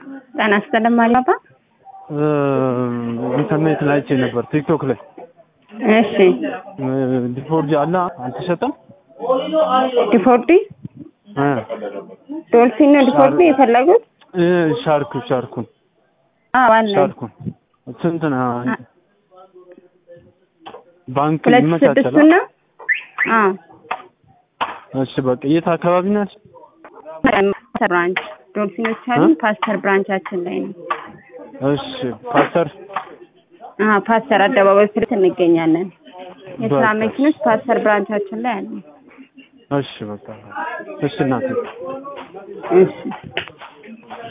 ጤና ይስጥልኝ ማሪያባ። ኢንተርኔት ላይ አይቼ ነበር ቲክቶክ ላይ እሺ ዲፎርጅ አለ አልተሸጠም። ዲፎርዲ እ ዶልፊን ነው ዲፎርዲ የፈለጉት? እ ሻርኩ ሻርኩን አዎ አለ ሻርኩን ስንት ነው? ባንክ ሁለት ይመቻቻል። ስድስቱ ነው። አዎ እሺ በቃ የት አካባቢ ናት? ፓስተር ብራንች ዶልፊኖች አሉን። ፓስተር ብራንቻችን ላይ ነው። እሺ ፓስተር አዎ ፓስተር አደባባይ ፊት እንገኛለን። የስራ በቃ መኪኖች ፓስተር ብራንቻችን ላይ አሉ። እሺ በቃ እሺ እናቴ እሺ